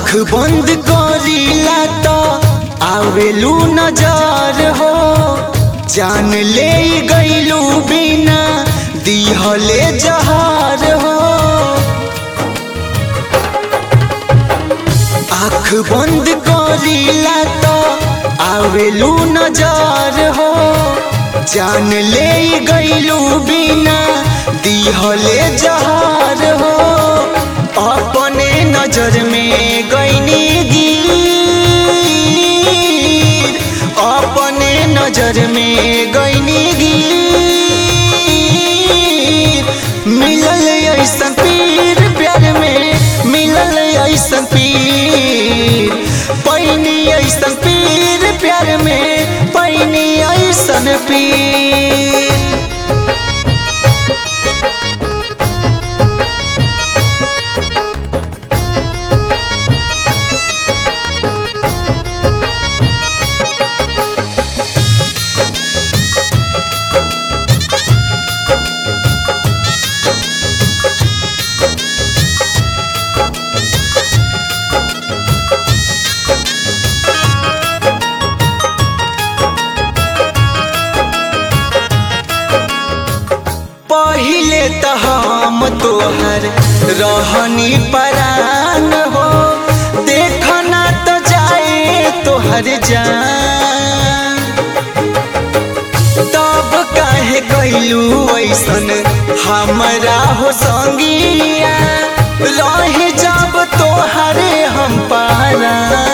आँख बंद करीला तो आवेलू नजर हो जान ले गईलू बिना दिहले जहार हो आँख बंद करीला तो आवेलू नजर हो जान ले गईलू बिना दिहले जहार हो अपने नजर में गईनी गिर अपने नजर में गईनी गिर मिलल ऐसन पीर प्यार में मिलल ऐसन पीर पैनी ऐसन पीर प्यार में पैनी ऐसन पीर पहिले त हम तोहर रहनी परान हो देखना तो जाए तोहर जान तब काहे कैलू ऐसन हमरा हो संगिया रह जब तोहरे हम पारा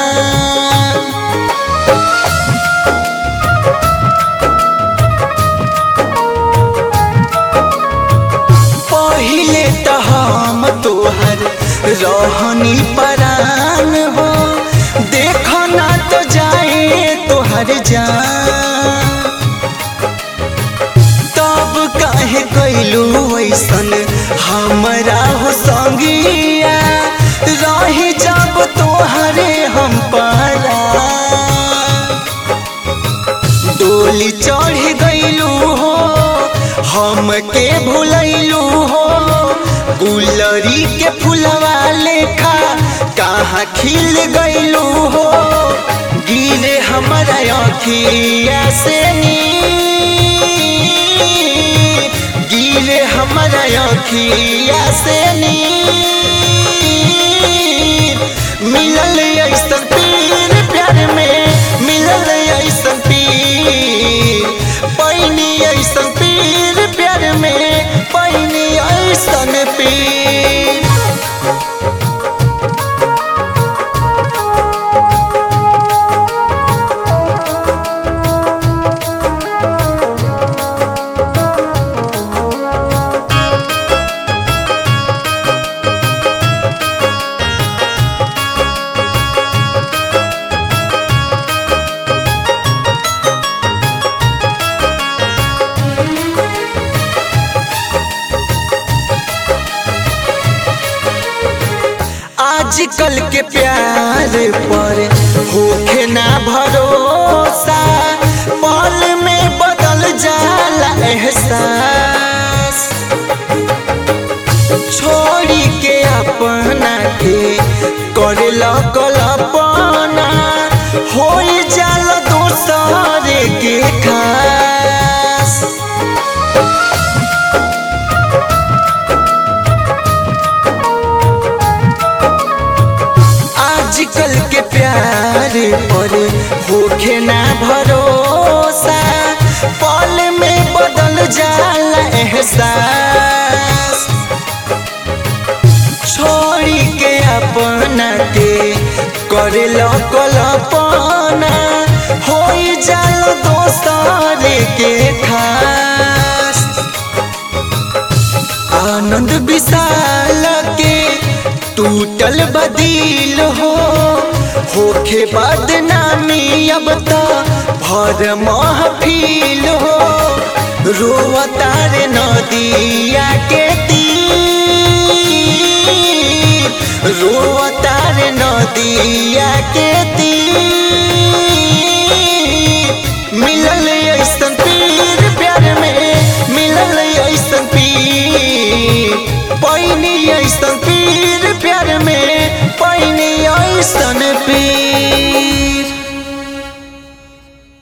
पहिले त हम तोहर रहनी परान हो देखना तो जाए तोहर जान तब काहे कैलू ऐसन हमरा हो संगिया रही जब तोहरे हम पारा डोली चढ़ गईलू हो हमके भूलैलू हो गुलरी के फुलवा लेखा कहाँ खिल गईलू हो गिरे हमारा अखिया से नीर गिरे हमारा अखिया से नीर मिलल ऐसन पीर प्यार में मिलल ऐसन पीर पैनी ऐसन पीर प्यार में पैनी ऐसन पीर आजकल के प्यार पर होखे ना भरोसा पल में बदल जाला एहसास छोड़ी के अपना के करे कल्पना हो जाला दोसर के खास आजकल के प्यार पर होखे ना भरोसा पल में बदल जाला एहसास छोड़ी के अपना के करे कल्पना हो जाला दोसर के खास आनंद विशाल के टूटल बदिल हो होखे बदनामी अब तो भर महफिल हो रोवतार नदिया के तीर रोवतार नदिया के तीर